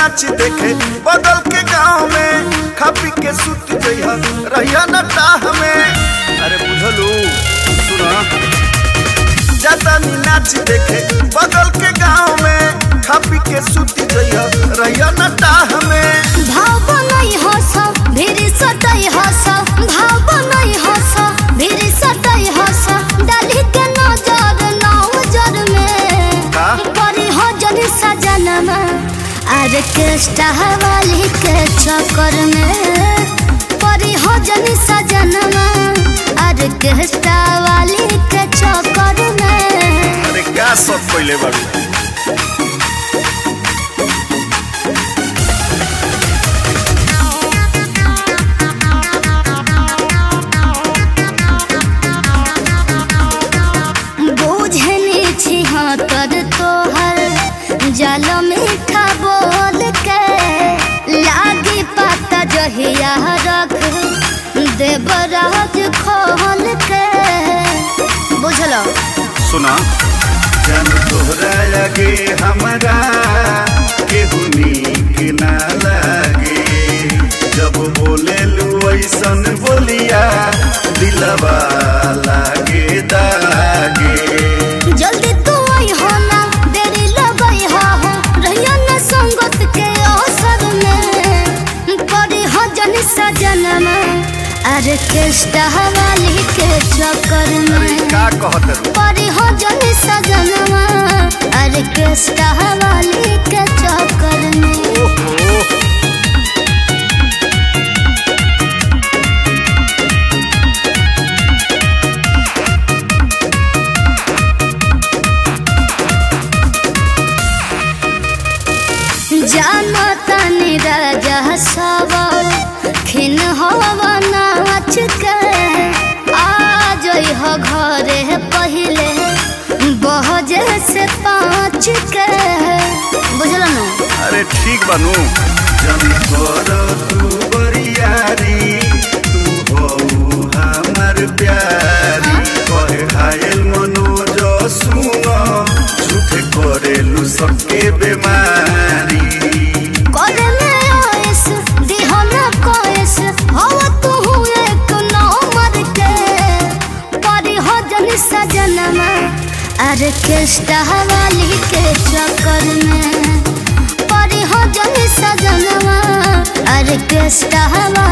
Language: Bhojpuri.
नाच देखे बगल के गांव में खा पी के सुत जइहा रहिया न टाह में अरे बुझलू सुना ज्यादा नी नाच देखे बगल के गांव में खा पी के सुत जइहा रहिया न टाह में भाव बनई हस भिरी सटई हस भाव बनई हस भिरी सटई हस डाली के नजर नौजर में का? परी हो जन सजनमा आर्केस्ट्रा वाली के चक्कर में परी हो जन सजनमा आर्केस्ट्रा वाली के चक्कर में अरे क्या सब पहले बाबू बूझनी छी हाँ कर तोहर जल मीठा बोल के लागी पता जहिया रख देवराज खोल के बुझलो सुना जन तोहरा लगे हमरा केहू नीक ना लागे जब बोले लू ऐसन बोलिया दिलवा लागे दागे जल्दी तू आई हो ना देरी लगई हो हो रहिया न संगत के अवसर में पड़ी हो जन सजनमा आर्केस्ट्रा वाली के चक्कर अरे में का कहत रू परी हो जन सजनवा ऑर्केस्ट्रा वाली के चक्कर में ओहो जानो तनी राजा सब खिन हवा नाच के आ जई हो घरे पहिले बहजे से पाँच के बुझलो ना अरे ठीक बनू जन कर तू बरियारी तू हो हमर प्यारी कहे घायल मनोज सुन झूठे करेलू सबके बीमारी करे में आयस दिहो ना कोयस हवा तू एक नंबर के परी हो जन सजनमा ऑर्केस्ट्रा वाली के चक्कर में परी हो जन सजनमा ऑर्केस्ट्रा